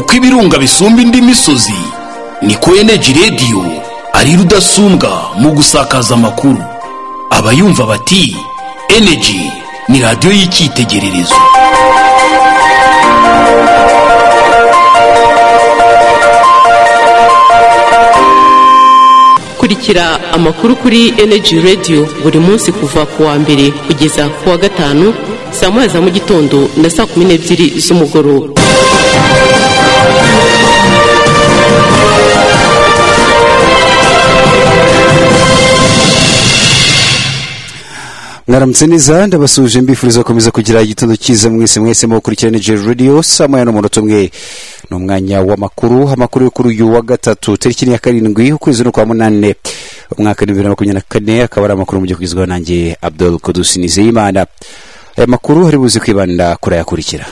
kw'ibirunga bisumba indi misozi niko eneji radiyo ari rudasumbwa mu gusakaza amakuru abayumva bati eneji ni radiyo y'icyitegererezo kurikira amakuru kuri Energy Radio buri munsi kuva ku wa mbere kugeza ku wa gatanu saa moya za mu gitondo na saa kumi n'ebyiri z'umugoroba mwaramutse neza ndabasuje mbifuriza gukomeza kugira igitondo cyiza mwese mwese mu gukurikira nigeria radio saa moya n'umunota umwe ni umwanya w'amakuru amakuru yo kuri uyu wa gatatu tariki ni ya karindwi ukwezi ni kwa munani umwaka ni bibiri na makumyabiri na kane akaba ari amakuru mu gihe kugezwaho nanjye abdul kudusi nizeyimana aya makuru hari buze kwibanda kurayakurikira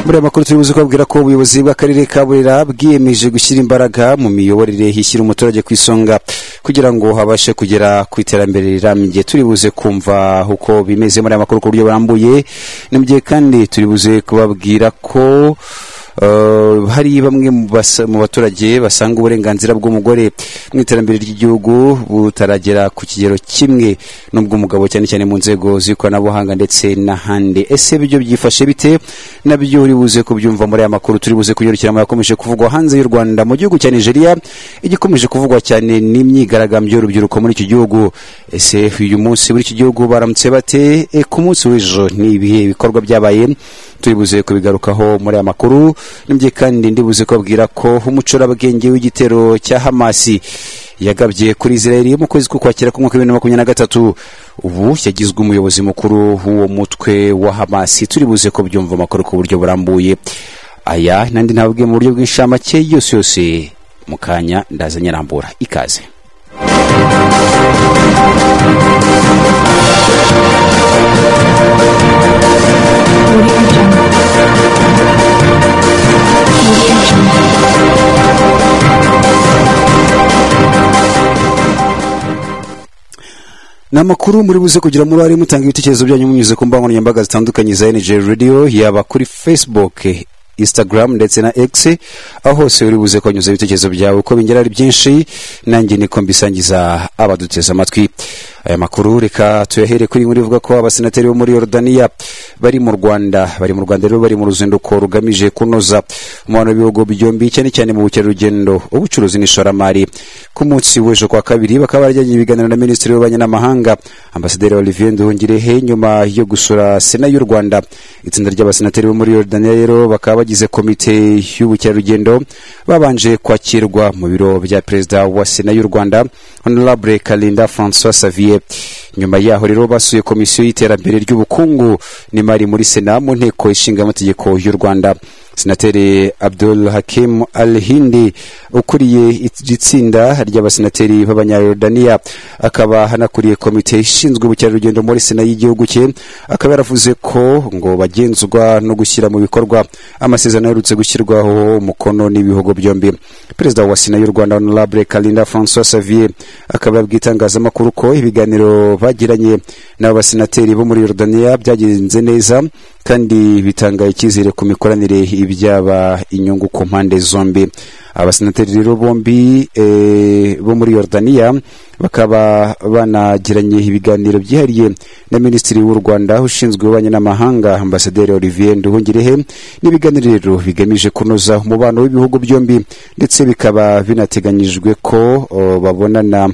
muri aya makuru turibuze kubabwira ko ubuyobozi bw'akarere ka burera bwiyemeje gushyira imbaraga mu miyoborere hishyira umuturage ku isonga kugira ngo habashe kugera ku iterambere rirambye turibuze kumva uko bimeze muri aya makuru ku buryo burambuye ni mu gihe kandi turibuze kubabwira ko Uh, hari bamwe mu basa- mu baturage basanga uburenganzira bw'umugore mu iterambere ry'igihugu butaragera ku kigero kimwe n'ubw'umugabo cyane cyane mu nzego z'ikoranabuhanga ndetse n'ahandi ese ibyo byifashe bite nabyo uri buze kubyumva muri aya makuru turi buze kugarukira mu yakomeje kuvugwa hanze y'u rwanda mu gihugu cya nigeria igikomeje kuvugwa cyane n'imyigaragambyo y'urubyiruko muri icyo gihugu ese uyu munsi muri iki gihugu baramutse bate e, ku munsi w'ejo ni ibihe bikorwa byabaye turibuze kubigarukaho muri aya makuru nibyo kandi ndibuze kubabwira ko umucurabwenge w'igitero cya hamasi yagabye kuri israeli mu kwezi k'ukwakira k'umwaka w'ibihumbi bibiri na makumyabiri na gatatu ubu yagizwe umuyobozi mukuru w'uwo mutwe wa hamasi turibuze kubyumva amakuru ku buryo burambuye aya n'andi ntabwe mu buryo bw'inshamake yose yose mu kanya ndazanye arambura ikaze ni amakuru muri buze kugira muri ari mutanga ibitekerezo byanyu munyuze ku mbuga nkoranyambaga zitandukanye za NJ Radio yaba kuri Facebook Instagram ndetse na X aho hose uri buze kuhanyuza ibitekerezo byawe uko bingera ari byinshi nanjye niko mbisangiza abaduteze amatwi aya makuru reka tuyahere kuri inkuru ivuga ko abasenateri bo muri Yordania bari mu Rwanda bari mu Rwanda rero bari mu ruzinduko rugamije kunoza umubano w'ibihugu byombi cyane cyane mu bukerarugendo ubucuruzi n'ishoramari ku munsi w'ejo kwa kabiri bakaba barajyanye ibiganiro na minisitiri w'ububanyi n'amahanga ambasaderi olivier nduhungirehe nyuma yo gusura sena y'u rwanda itsinda ry'abasenateri bo muri yordania rero bakaba bagize komite y'ubukerarugendo babanje kwakirwa mu biro bya perezida wa sena y'u rwanda honorable kalinda francois savier nyuma yaho rero basuye komisiyo y'iterambere ry'ubukungu n'imari muri sena mu nteko ishinga amategeko y'u rwanda senateri abdul hakim al hindi ukuriye iri tsinda ry'abasenateri b'abanyayorodaniya akaba hanakuriye komite ishinzwe ubukerarugendo muri sena y'igihugu cye akaba yaravuze ko ngo bagenzwa no gushyira mu bikorwa amasezerano aherutse gushyirwaho umukono n'ibihugu byombi perezida wa sena y'u rwanda honorable kalinda francois savier akaba yabwiye itangazamakuru ko ibiganiro bagiranye n'abasenateri bo muri yorodaniya byagenze neza kandi bitanga icyizere ku mikoranire ibyaba inyungu ku mpande zombi abasenateri rero bombi eh, bo muri yorodaniya bakaba banagiranye ibiganiro byihariye na minisitiri w'u rwanda ushinzwe ububanyi n'amahanga ambasaderi olivier nduhungirehe n'ibiganiro rero bigamije kunoza umubano w'ibihugu byombi ndetse bikaba binateganyijwe ko oh, babonana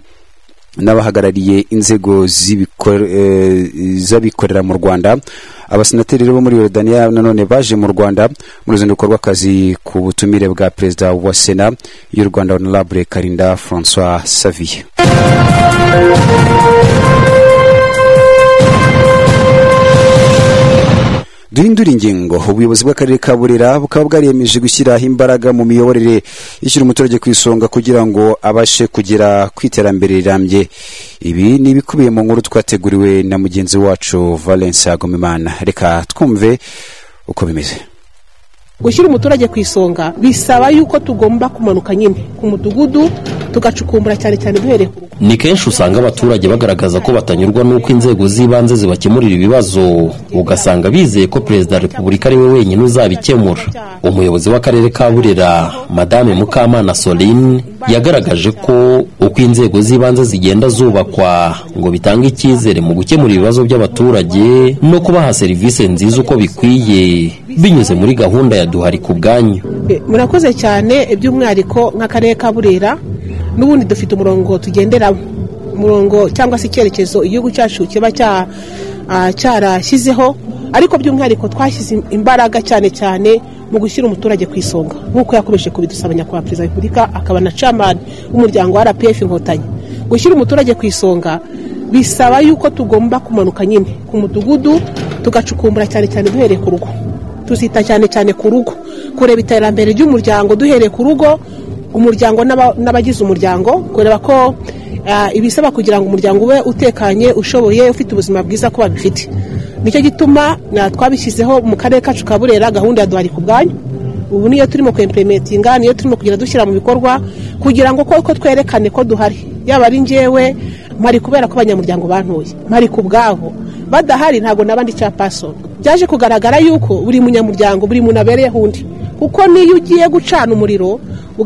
n'abahagarariye inzego z'ibikor- eh, z'abikorera mu rwanda abasenateri rero bo muri yorodaniya nanone baje mu rwanda mu ruzinduko rw'akazi ku butumire bwa perezida wa sena y'u rwanda honorable karinda francois saviye duhindura ingingo ubuyobozi bw'akarere ka burera bukaba bwariyemeje gushyiraho imbaraga mu miyoborere ishyira umuturage ku isonga kugira ngo abashe kugera ku iterambere rirambye ibi ni ibikubiye mu nkuru twateguriwe na mugenzi wacu valence agomimana reka twumve uko bimeze gushyira umuturage ku isonga bisaba yuko tugomba kumanuka nyine ku mudugudu tugacukumbura cyane cyane duhereye ku rugo ni kenshi usanga abaturage bagaragaza ko batanyurwa n'uko inzego z'ibanze zibakemurira ibibazo ugasanga bizeye ko perezida wa repubulika ari we wenyine uzabikemura umuyobozi w'akarere ka burera madame mukamana soline yagaragaje ko uko inzego z'ibanze zigenda zubakwa ngo bitange icyizere mu gukemura ibibazo by'abaturage no kubaha serivisi nziza uko bikwiye binyuze muri gahunda ya duhari ku bwanyu Eh, murakoze cyane by'umwihariko nk'akarere ka burera n'ubundi dufite umurongo tugenderamo umurongo cyangwa se icyerekezo igihugu cyacu kiba cya- ah, cyarashyizeho ariko by'umwihariko twashyize im- imbaraga cyane cyane mu gushyira umuturage ku isonga nk'uko yakomeje kubidusaba nyakubahwa perezida wa repubulika akaba na camani w'umuryango wa rpf inkotanyi gushyira umuturage ku isonga bisaba yuko tugomba kumanuka nyine ku mudugudu tugacukumbura cyane cyane duhereye ku rugo tuzita cyane cyane ku rugo kureba iterambere ry'umuryango duhereye ku rugo umuryango n'aba- n'abagize umuryango kureba ko ah, ibisaba kugira ngo umuryango ube utekanye ushoboye ufite ubuzima bwiza ko babifite nicyo gituma na- twabishyizeho mu karere kacu ka burera gahunda ya duhari ku bwanyu ubu niyo turimo kwemperemetinga niyo turimo kugenda dushyira mu bikorwa kugira ngo koko twerekane ko duhari yaba ari njyewe mpari kubera ko abanyamuryango bantuye mpari ku bwabo badahari ntabwo nabandi capasoni byaje kugaragara yuko buri munyamuryango buri muntu abereyeho undi kuko niyo ugiye gucana umuriro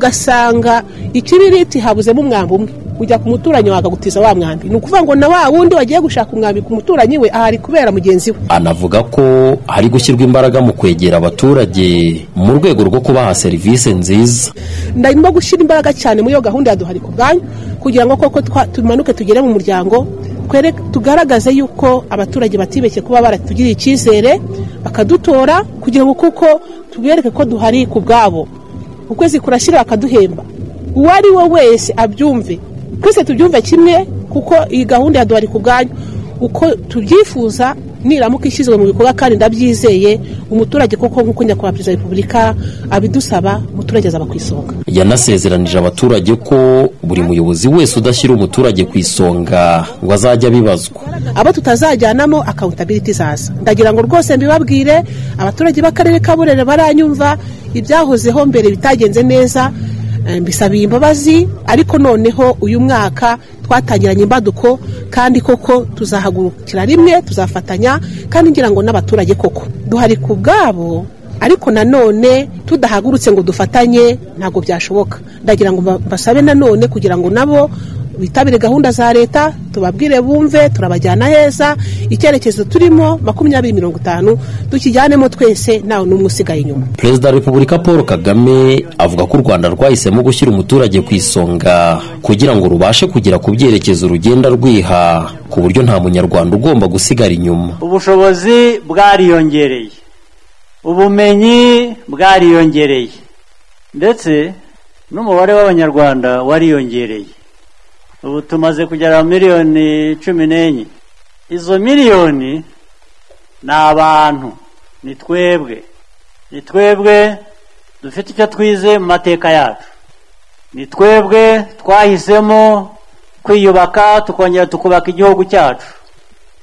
ugasanga ikibiriti habuzemo umwambi umwe ujya ku muturanyi wawe akagutiza wa mwambi ni ukuvuga ngo na wa wundi wagiye gushaka umwambi ku muturanyi we ahari kubera mugenzi we anavuga ko hari gushyirwa imbaraga mu kwegera abaturage mu rwego rwo kubaha serivisi nziza ndimo gushyira imbaraga cyane muri iyo gahunda ya duhari ku bwanyu kugira ngo koko twa- tumanuke tugere mu muryango twere- tugaragaze yuko abaturage batibeshye kuba baratugiriye icyizere bakadutora kugira ngo kuko tubereke ko duhari ku bwabo ukwezi kurashyira bakaduhemba uwo ari we wese abyumve twese tubyumve kimwe kuko iyi gahunda ya duhari ku bwanyu uko tubyifuza niramuka ishyizwe mu bikorwa kandi ndabyizeye umuturage koko nk'uko nyakubahwa perezida wa repubulika abidusaba umuturage azaba ku isonga yanasezeranije abaturage ko buri muyobozi wese udashyira umuturage ku isonga ngo azajya abibazwa abo tutazajyanamo accountability zaza ndagira ngo rwose mbibabwire abaturage b'akarere ka burere baranyumva ibyahozeho mbere bitagenze neza eh, mbisabiye imbabazi ariko noneho uyu mwaka twatangiranye imbaduko kandi koko tuzahagurukira rimwe tuzafatanya kandi ngira ngo n'abaturage koko duhari ku bwabo ariko nanone tudahagurutse ngo dufatanye ntabwo byashoboka ndagira ngo mba- mbasabe nanone kugira ngo nabo bitabire gahunda za leta tubabwire bumve turabajyana heza icyerekezo turimo makumyabiri mirongo itanu tukijyanemo twese ntawe n'umwe usigaye inyuma perezida wa repubulika paul kagame avuga ko u rwanda rwahisemo gushyira umuturage ku isonga kugira ngo rubashe kugera ku byerekezo rugenda rwiha ku buryo nta munyarwanda ugomba gusigara inyuma ubushobozi bwariyongereye ubumenyi bwariyongereye ndetse n'umubare w'abanyarwanda wariyongereye ubu tumaze kugera miliyoni cumi n'enye izo miliyoni ni abantu ni twebwe ni twebwe dufite icyo twize mu mateka yacu ni twebwe twahisemo kwiyubaka tukongera tukubaka igihugu cyacu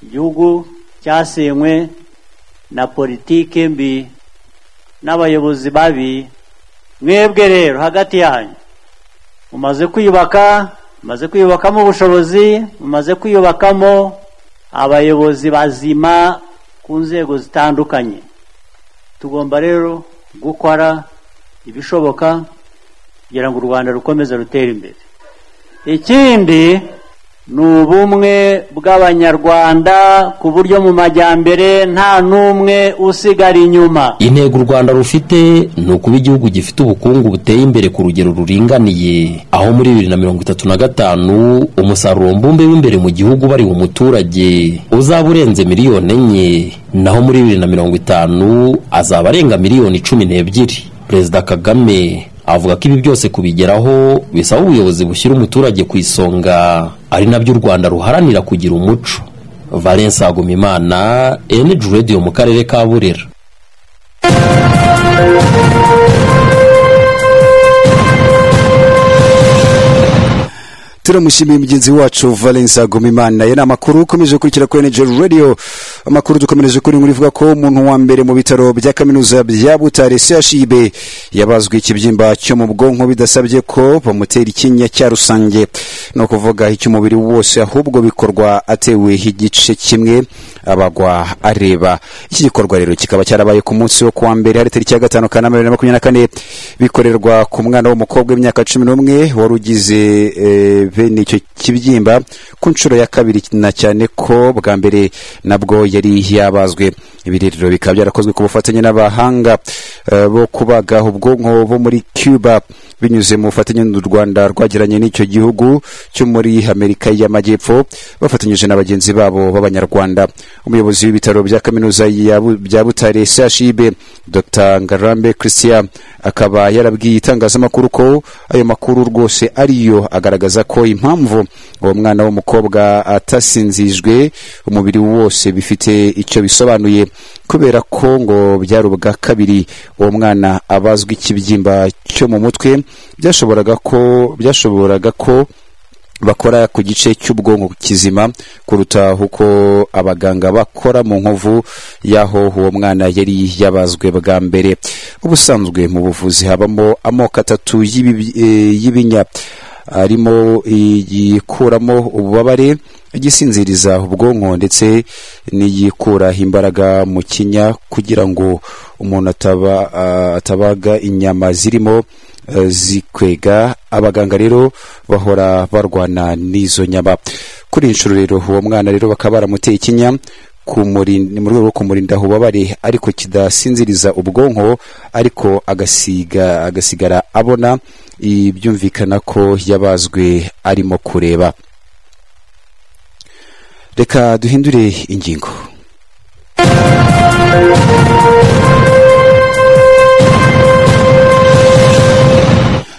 igihugu cyasenywe na politike mbi n'abayobozi babi mwebwe rero hagati yanyu mumaze kwiyubaka mumaze kwiyubakamo ubushobozi mumaze kwiyubakamo abayobozi bazima ku nzego zitandukanye tugomba rero gukora ibishoboka kugira ngo u rwanda rukomeze rutere imbere ikindi ni ubumwe bw'abanyarwanda ku buryo mu majyambere nta n'umwe usigara inyuma intego u rwanda rufite ni ukuba igihugu gifite ubukungu buteye imbere ku rugero ruringaniye aho muri bibiri na mirongo itatu na gatanu umusaruro mbumbe w'imbere mu gihugu bariha umuturage uzaba urenze miliyoni enye naho muri bibiri na mirongo itanu azaba arenga miliyoni cumi n'ebyiri perezida kagame avuga ko ibi byose kubigeraho bisaba ubuyobozi bushyira umuturage ku isonga ari nabyo u rwanda ruharanira kugira umuco valence agumimana eniji radiyo mu karere ka burera turamushimiye mugenzi wacu valence agomimana aya ni amakuru ukomeje gukurikira kuri energy radio amakuru dukomereje kuri nkuru ivuga ko umuntu wa mbere mu bitaro bya kaminuza bya butare chib yabazwe ikibyimba cyo mu bwonko bidasabye ko bamutera ikinya cya rusange ni ukuvuga icy'umubiri wose ahubwo bikorwa atewe igice kimwe abagwa areba iki gikorwa rero kikaba cyarabaye ku munsi wo kuwa mbere hari tariki ya gatanu kanama bibiri na makumyabiri na kane bikorerwa ku mwana w'umukobwa w'imyaka cumi n'umwe wari ugize eh, bene icyo kibyimba ku nshuro ya kabiri na cyane ko bwa mbere nabwo yari yabazwe ibi rero bikaba byarakozwe ku bufatanye n'abahanga eh, bo kubaga ubwonko bo muri cuba binyuze mu bufatanye n'u rwanda rwagiranye n'icyo gihugu cyo muri amerika y'amajyepfo bafatanyije na bagenzi babo b'abanyarwanda umuyobozi w'ibitaro bya kaminuza ya Bu- bya butare chib dr ngarambe christian akaba yarabwiye itangazamakuru ko ayo makuru rwose ariyo agaragaza ko impamvu uwo mwana w'umukobwa atasinzijwe umubiri wose bifite icyo bisobanuye kubera ko ngo byari ubwa kabiri uwo mwana abazwa ikibyimba cyo mu mutwe byashoboraga ko byashoboraga ko bakora ku gice cy'ubwonko kizima kuruta uko abaganga bakora mu nkovu y'aho uwo mwana yari yabazwe bwa mbere ubusanzwe mu buvuzi habamo amoko atatu y'ibi- eh, y'ibinya harimo iyikuramo ububabare igisinziriza ubwonko ndetse n'iyikura imbaraga mu kinya kugira ngo umuntu ataba, ah, atabaga inyama zirimo eh, zikwega abaganga rero bahora barwana n'izo nyama kuri iyi nshuro rero uwo mwana rero bakaba baramuteye ikinya kumurinda- mu rwego rwo kumurinda ububabare ariko kidasinziriza ubwonko ariko agasiga agasigara abona i- byumvikana ko yabazwe arimo kureba reka duhindure ingingo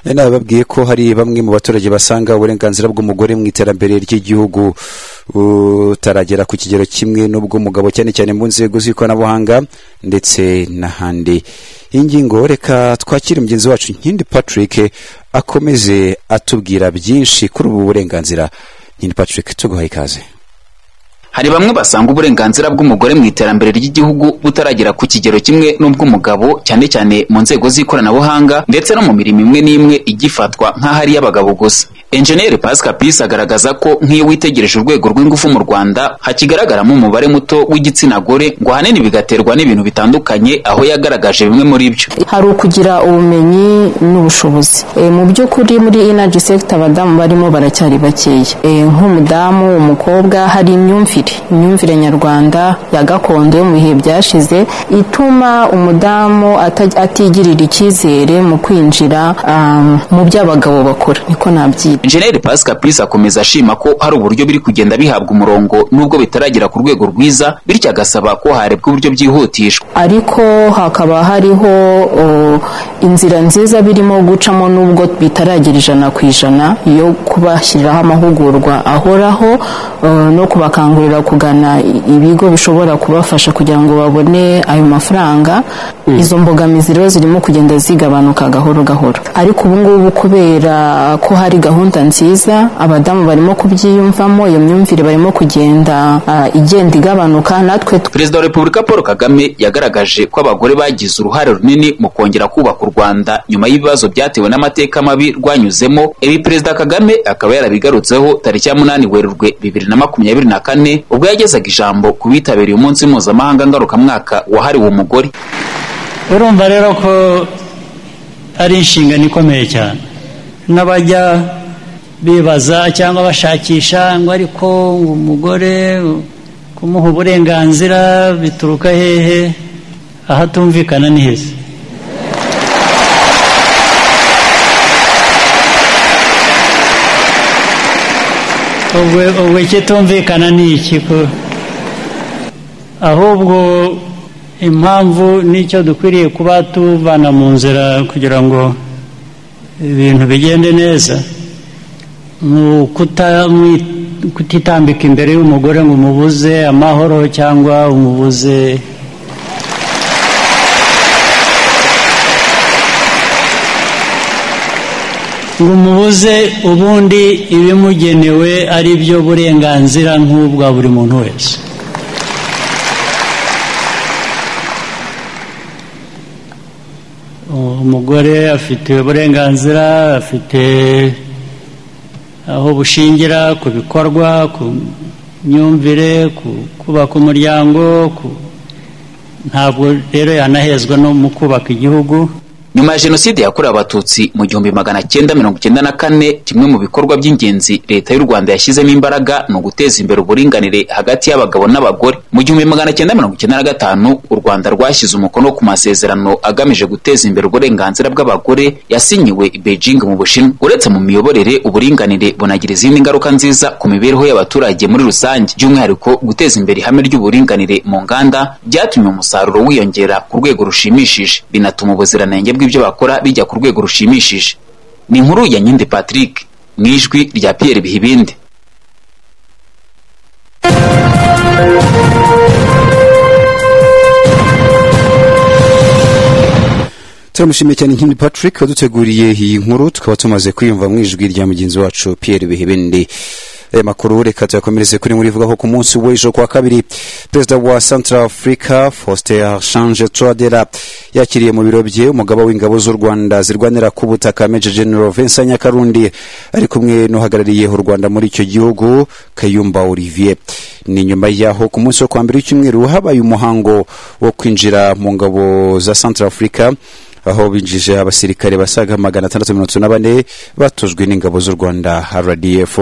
Nari nababwiye ko hari bamwe mu baturage basanga uburenganzira bw'umugore mu iterambere ry'igihugu butaragera ku kigero kimwe n'ubw'umugabo cyane cyane mu nzego z'ikoranabuhanga ndetse n'ahandi iyi ngingo reka twakire mugenzi wacu nkindi patrick akomeze atubwira byinshi kuri ubu burenganzira nkindi patrick tuguhaye ikaze hari bamwe basanga uburenganzira bw'umugore mu iterambere ry'igihugu butaragera ku kigero kimwe n'ubw'umugabo cyane cyane mu nzego z'ikoranabuhanga ndetse no mu mirimo imwe n'imwe igifatwa nk'aho ari iy'abagabo gusa enjeniyeri pasika pisi agaragaza ko nk'iyo witegereje urwego rw'ingufu mu rwanda hakigaragaramo umubare muto w'igitsina gore ngo ahanini bigaterwa n'ibintu bitandukanye aho yagaragaje bimwe muri byo hari ukugira ubumenyi n'ubushobozi Eh, mu by'ukuri muri energy sector abadamu barimo baracyari bakeya Eh, nk'umudamu umukobwa hari imyumvire imyumvire nyarwanda ya gakondo yo mu bihe byashize ituma umudamu ata- atigirira icyizere mu kwinjira um, mu byo abagabo bakora niko nabyita Enjeniyeri Pasika Pisi akomeza ashima ko hari uburyo biri kugenda bihabwa umurongo nubwo bitaragera ku rwego rwiza bityo agasaba ko harebwa uburyo byihutishwa ariko hakaba hariho o, inzira nziza birimo gucamo nubwo bitaragera ijana ku ijana yo kubashyiriraho amahugurwa ahoraho o, no kubakangurira kugana i- ibigo bishobora kubafasha kugira ngo babone ayo mafaranga izo mbogamizi rero zirimo kugenda zigabanuka gahoro gahoro ariko ubu ngubu kubera ko hari gahunda nziza abadamu barimo kubyiyumvamo iyo myumvire barimo kugenda ah, igenda igabanuka natwe Perezida wa Repubulika Paul Kagame yagaragaje ko abagore bagize uruhare runini mu kongera kubaka u Rwanda nyuma y'ibibazo byatewe n'amateka mabi rwanyuzemo ibi Perezida Kagame akaba yarabigarutseho tariki ya munani Werurwe bibiri na makumyabiri na kane ubwo yagezaga ijambo ku bitabiriye umunsi mpuzamahanga ngarukamwaka wahariwe umugore urumva rero ko ari inshingano ikomeye cyane n'abajya bibaza cyangwa bashakisha ngo ariko umugore kumuha uburenganzira bituruka hehe ahatumvikana ni heza ubwo ubwo ikitumvikana ni iki ko ahubwo impamvu n'icyo dukwiriye kuba tuvana mu nzira kugira ngo ibintu bigende neza ni ukutamwi- kutitambika imbere y'umugore ngo umubuze amahoro cyangwa umubuze ngo umubuze ubundi ibimugenewe ari byo burenganzira nk'ubwa buri muntu wese umugore afite uburenganzira afite aho bushingira ku bikorwa ku myumvire ku kubaka umuryango ku- ntabwo rero yanahezwa no mu kubaka igihugu nyuma ya jenoside yakorewe abatutsi mu gihumbi magana cyenda mirongo icyenda na kane kimwe mu bikorwa by'ingenzi leta y'u rwanda yashyizemo imbaraga ni uguteza imbere uburinganire hagati y'abagabo n'abagore mu gihumbi magana cyenda mirongo icyenda na gatanu u rwanda rwashyize umukono ku masezerano agamije guteza imbere uburenganzira bw'abagore yasinyiwe i beijing mu bushinwa uretse mu miyoborere uburinganire bunagira izindi ngaruka nziza ku mibereho y'abaturage muri rusange by'umwihariko guteza imbere ihame ry'uburinganire mu nganda byatumye umusaruro wiyongera ku rwego rushimishije binatuma ubuziranenge bw'ibyo bakora bijya ku rwego rushimishije ni inkuru ya nyinde patrick mu ijwi rya pierre bihibinde turamushimiye cyane nkindi patrick waduteguriye iyi nkuru tukaba tumaze kwiyumva mu ijwi rya mugenzi wacu pierre bihebende aya makuru reka tuyakomereze kuri muri ivuga ko ku munsi w'ejo kuwa kabiri perezida wa central africa faustin change tradera yakiriye mu biro bye umugaba w'ingabo z'u rwanda zirwanira ku butaka major general vincent nyakarundi ari kumwe n'uhagarariye u rwanda muri icyo gihugu kayumba olivier ni nyuma yaho ku munsi wo kwa mbere w'icyumweru habaye umuhango wo kwinjira mu ngabo za central africa aho binjije abasirikare basaga magana atandatu mirongo itatu na bane batujwe n'ingabo z'u rwanda rdf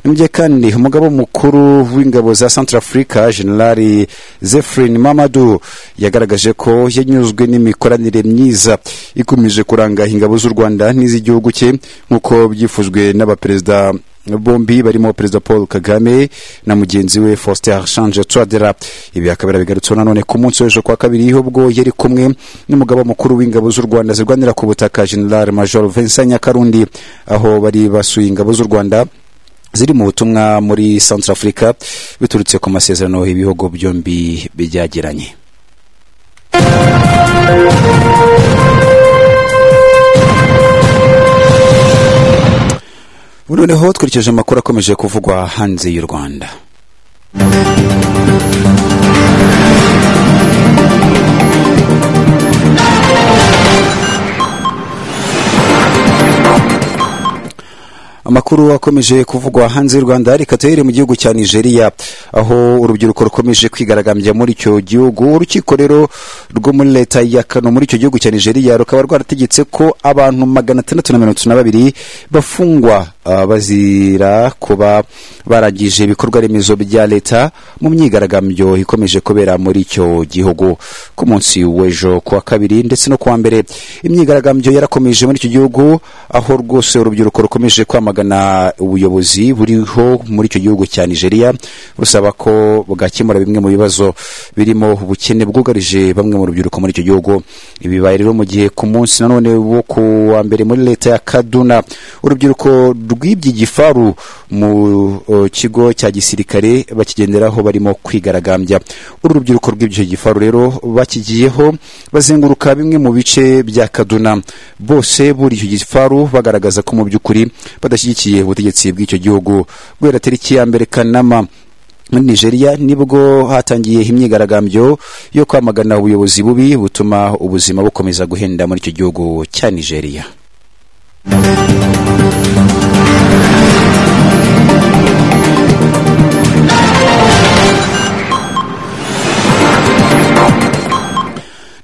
ni mu gihe kandi umugabo mukuru w'ingabo za central africa generali zefrin mamadu yagaragaje ko yanyuzwe n'imikoranire myiza ikomeje kuranga ingabo z'u rwanda n'iz'igihugu cye nk'uko byifujwe n'abaperezida bombi barimo perezida paul kagame na mugenzi we faustin change twadera ibi akaba yarabigarutseho nanone ku munsi w'ejo kwa kabiri ubwo yari kumwe n'umugaba mukuru w'ingabo z'u rwanda zirwanira ku butaka general major vincent nyakarundi aho bari basuye ingabo z'u rwanda ziri mu butumwa muri central africa biturutse ku masezerano ibihugu byombi byagiranye ubu noneho twirikije amakuru akomeje kuvugwa hanze y'u rwanda amakuru akomeje kuvugwa hanze y'u rwanda reka tuhere mu gihugu cya nigeria aho urubyiruko rukomeje kwigaragambya muri icyo gihugu urukiko rero rwo muri leta ya kano muri icyo gihugu cya nigeria rukaba rwarategetse ko abantu magana atandatu na mirongo itatu na babiri bafungwa ah, bazira kuba barangije ibikorwa remezo bya leta mu myigaragambyo ikomeje kubera muri icyo gihugu ku munsi w'ejo kuwa kabiri ndetse no kuwa mbere imyigaragambyo yarakomeje muri icyo gihugu aho rwose urubyiruko rukomeje kwamagana ubuyobozi buriho muri icyo gihugu cya nigeria busaba ko bwakemura bimwe mu bibazo birimo ubukene bwugarije bamwe mu rubyiruko muri icyo gihugu ibibaye rero mu gihe ku munsi nanone wo ku wa mbere muri leta ya kaduna urubyiruko rwibye igifaru mu o, kigo cya gisirikare bakigenderaho barimo kwigaragambya uru rubyiruko rwibye gifaru rero bakigiyeho bazenguruka bimwe mu bice bya kaduna bose buri icyo gifaru bagaragaza ko mu by'ukuri badashyigikiye ubutegetsi bw'icyo gihugu guhera tariki ya mbere kanama muri nigeria nibwo hatangiye imyigaragambyo yo kwamagana ubuyobozi bubi butuma ubuzima bukomeza guhenda muri icyo gihugu cya nigeria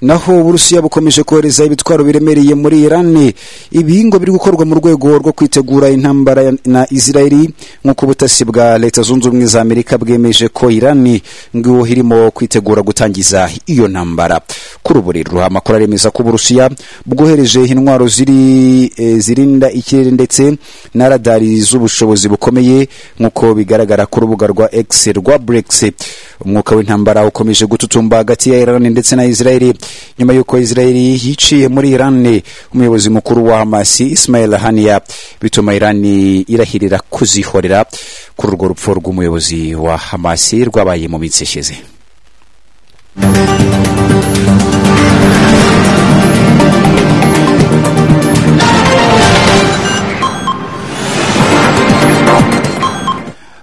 naho uburusiya bukomeje kohereza ibitwaro biremereye muri iran ibihingwa biri gukorwa mu rwego rwo kwitegura intambara ya- na israeli nk'uko ubutasi bwa leta zunze ubumwe za amerika bwemeje ko iran ngo irimo kwitegura gutangiza iyo ntambara kuri ubu rero amakuru aremeza ko uburusiya bwohereje intwaro ziri eh, zirinda ikirere ndetse na radari z'ubushobozi bukomeye nk'uko bigaragara ku rubuga rwa x rwa brex umwuka w'intambara ukomeje gututumba hagati ya iran ndetse na israeli nyuma y'uko israeli yiciye muri iran umuyobozi mukuru wa hamas ismail haniya bituma iran irahirira kuzihorera kuri urwo rupfu rw'umuyobozi wa hamas rwabaye mu minsi ishize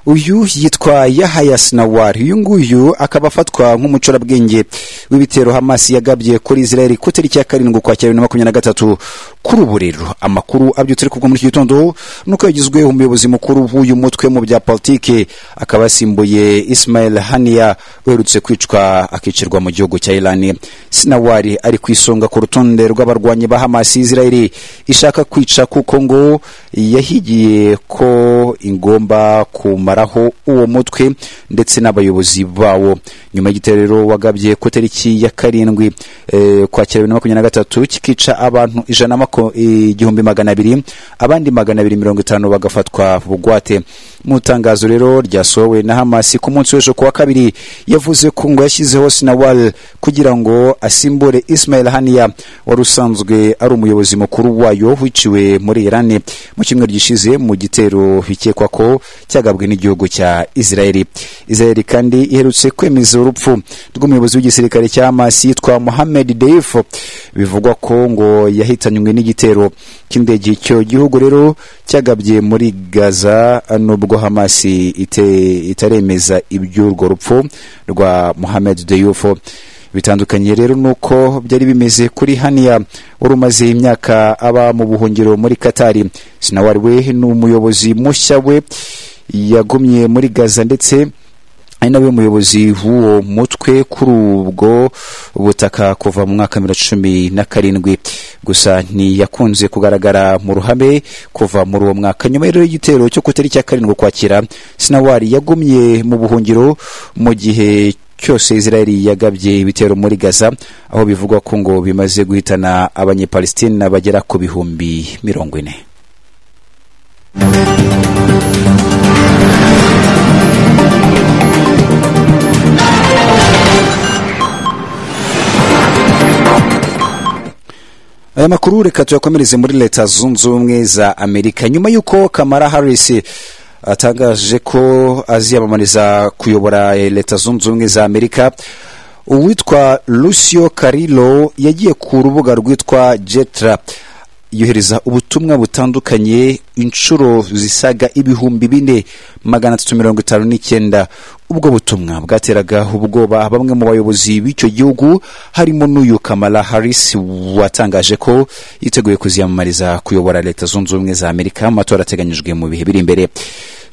uyu yitwa yahaya sinawari uyu nguyu akaba afatwa nk'umucurabwenge w'ibitero hamasi yagabye kuri israel ku itariki ya karindwi ukwakira bibiri na makumyabiri na gatatu kuri ubu rero amakuru abyutse ariko muri iki gitondo nuko yagizwe umuyobozi mukuru w'uyu mutwe mu bya politiki akaba yasimbuye ismail haniya uherutse kwicwa akicirwa mu gihugu cya irani sinawari ari ku isonga ku rutonde rw'abarwanyi ba hamasi israel ishaka kwica kuko ngo yahigiye ko ingomba kumaraho uwo mutwe ndetse n'abayobozi bawo nyuma y'igitero rero wagabye ku itariki ya karindwi eh, kwakira bibiri na makumyabiri na gatatu kikica abantu ijana mako- igihumbi magana abiri abandi magana abiri mirongo itanu bagafatwa bugwate mu itangazo rero ryasohowe na hamasi ku munsi w'ejo ku wa kabiri yavuze ko ngo yashyizeho sinawal kugira ngo asimbure ismail haniya wari usanzwe ari umuyobozi mukuru wayo wiciwe muri irani mu cyumweru gishize mu gitero bikekwa ko cyagabwe n'igihugu cya israeli israeli kandi iherutse kwemeza urupfu rw'umuyobozi w'igisirikare cya hamas yitwa mohamed deif bivugwa ko ngo yahitanywe n'igitero cy'indege icyo gihugu rero cyagabye muri gaza nubwo hamas ite- itaremeza iby'urwo rupfu rwa mohamed deif bitandukanye rero nuko byari bimeze kuri haniya wari umaze imyaka aba mu buhungiro muri katari sinawari we ni umuyobozi mushya we yagumye muri gaza ndetse ari nawe muyobozi w'uwo mutwe kuri ubwo butaka kuva mu mwaka wa bibiri na cumi na karindwi gusa ntiyakunze kugaragara mu ruhame kuva muri uwo mwaka nyuma rero y'igitero cyo ku itariki ya karindwi ukwakira sinawari yagumye mu buhungiro mu gihe cyose israeli yagabye ibitero muri gaza aho bivugwa ko ngo bimaze guhitana abanyepalistina bagera ku bihumbi mirongo ine aya makuru reka tuyakomereze muri leta zunze ubumwe za amerika nyuma y'uko kamara harris atangaje ko aziyamamariza kuyobora eh, leta zunze ubumwe za amerika uwitwa lucio carilo yagiye ku rubuga rwitwa jetra yohereza ubutumwa butandukanye inshuro zisaga ibihumbi bine magana atatu mirongo itanu n'icyenda ubwo butumwa bwateraga ubwoba bamwe mu bayobozi b'icyo gihugu harimo n'uyu kamala harris watangaje ko yiteguye kuziyamamariza kuyobora leta zunze ubumwe za amerika amatora ateganyijwe mu bihe biri imbere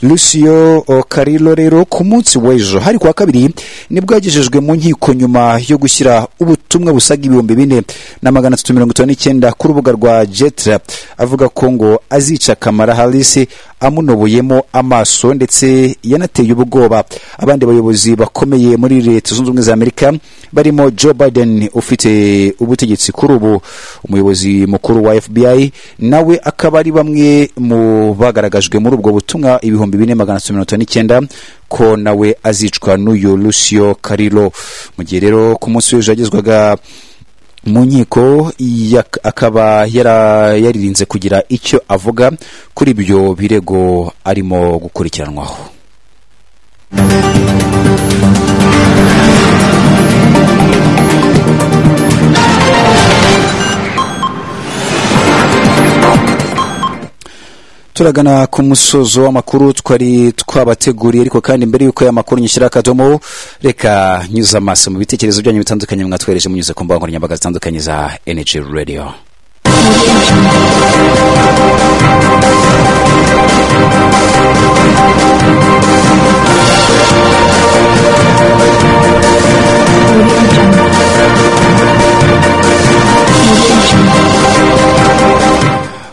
lucio carilo rero ku munsi w'ejo hari kuwa kabiri nibwo yagejejwe mu nkiko nyuma yo gushyira ubutumwa busaga ibihumbi bine na magana atatu mirongo itanu n'icyenda ku rubuga rwa jetra avuga ko ngo azica kamara harris amunobuyemo amaso ndetse yanateye ubwoba abandi bayobozi bakomeye muri leta zunze ubumwe za amerika barimo joe biden ufite ubutegetsi kuri ubu umuyobozi mukuru wa fbi nawe akaba ari bamwe mu bagaragajwe muri ubwo butumwa ibihumbi bine magana atatu mirongo itanu n'icyenda ko nawe azicwa n'uyu lucio carilo mu gihe rero ku munsi w'ejo yagezwaga mu nkiko yak- akaba yara- yaririnze kugira icyo avuga kuri ibyo birego arimo gukurikiranwaho turagana ku musozo w'amakuru twari twabateguriye ariko kandi mbere y'uko aya makuru nyishyira akadomo reka nyuze amaso mu bitekerezo byanyu bitandukanye mwatwohereje munyuze ku mbuga nkoranyambaga zitandukanye za energy radio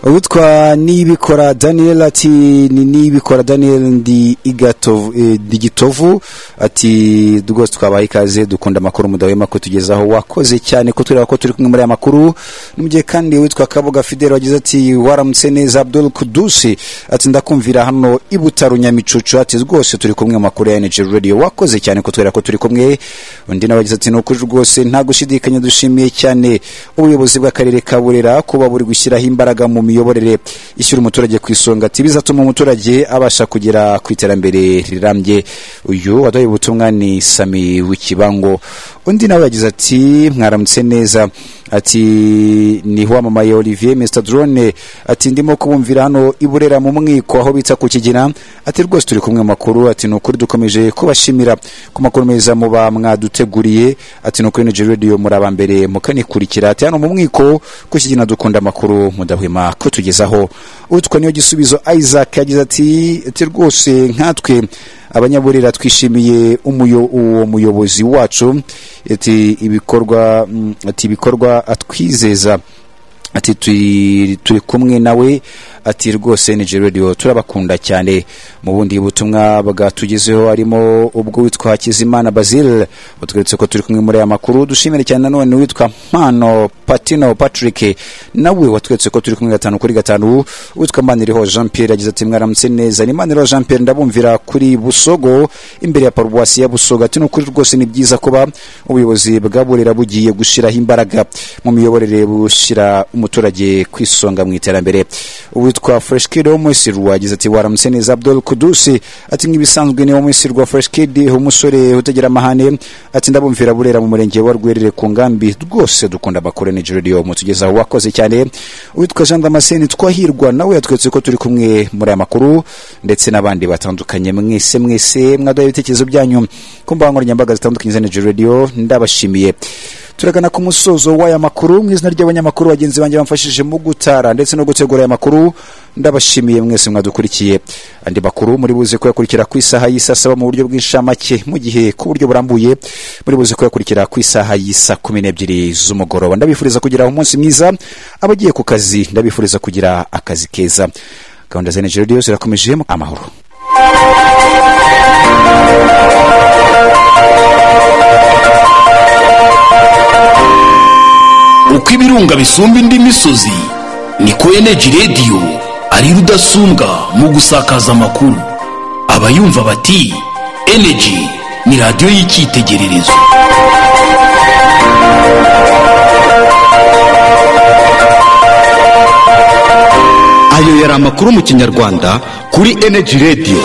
uwitwa nibikora daniel ati ni nibikora daniel ndi igatovu eh, ndi gitovu ati rwose twabaye ikaze dukunda amakuru mudahwema kutugezaho wakoze cyane ko tureba ko turi kumwe muri aya makuru no mu gihe kandi uwitwa kabuga fidel wagize ati waramutse neza abdul kudusi ati ndakumvira hano i butaro nyamicucu ati rwose turi kumwe mu makuru ya energy radio wakoze cyane ko tureba ko turi kumwe undi nawe yagize ati ni ukuri rwose nta gushidikanya dushimiye cyane ubuyobozi bw'akarere ka burera kuba buri gushyiraho imbaraga mu mi imiyoborere ishyira umuturage ku isonga ati bizatuma umuturage abasha kugera ku iterambere rirambye uyu waduhaye ubutumwa ni sami w'ikibango undi nawe yagize ati mwaramutse neza ati ni wamamaye olivier mr drone ati ndimo kubumvira hano i burera mu mwiko aho bita ku kigina ati rwose turi kumwe mu makuru ati ni ukuri dukomeje kubashimira ku makuru meza muba mwaduteguriye ati ni ukuri nigeria radio muraba mbere mukanikurikira ati hano mu mwiko ku kigina dukunda amakuru mudahwema kutugezaho utwo niyo gisubizo isaac yagize ati ati rwose nkatwe abanyaburera twishimiye umuyo- uwo muyobozi wacu ati ibikorwa mm, ati ibikorwa atwizeza ati turi turi kumwe nawe ati rwose Niger Radio turabakunda cyane mu bundi butumwa bwatugezeho harimo ubwo witwa Hakizimana Basil utweretse ko turi kumwe muri aya makuru dushimire cyane nanone witwa Mpano Patino Patrick nawe watweretse ko turi kumwe gatanu kuri gatanu witwa Maniriho Jean Pierre yagize ati mwaramutse neza ni Maniriho Jean Pierre ndabumvira kuri Busogo imbere ya paruwasi ya Busogo ati ni ukuri rwose ni byiza kuba ubuyobozi bwa Burera bugiye gushyiraho imbaraga mu miyoborere bushyira umuturage ku isonga mu iterambere uwitwa Fresh Kid wo muri Sirwa yagize ati waramutse neza Abdul Kudusi ati nk'ibisanzwe ni wo muri Sirwa Fresh Kid umusore utagira amahane ati ndabumvira Burera mu murenge wa Rwerere ku ngambi rwose dukunda abakore Nigeria Radio mutugezaho wakoze cyane uwitwa Jean Damascene twahirwa nawe yatwetse ko turi kumwe muri aya makuru ndetse n'abandi batandukanye mwese mwese mwaduhaye ibitekerezo byanyu ku mbuga nkoranyambaga zitandukanye za Nigeria Radio ndabashimiye turagana ku musozo w'aya makuru mu izina ry'abanyamakuru bagenzi banjye bamfashije mu gutara ndetse no gutegura aya makuru ndabashimiye mwese mwadukurikiye andi makuru muri buze kuyakurikira ku isaha y'isa saba mu buryo bw'inshamake mu gihe ku buryo burambuye muri buze kuyakurikira ku isaha y'isa kumi n'ebyiri z'umugoroba ndabifuriza kugira umunsi mwiza abagiye ku kazi ndabifuriza kugira akazi keza gahunda za Nigeria Radio zirakomeje amahoro uko ibirunga bisumba indi misozi niko eneji radiyo ari rudasumbwa mu gusakaza amakuru abayumva bati eneji ni radiyo y'icyitegererezo ayo yari amakuru mu kinyarwanda kuri eneji radiyo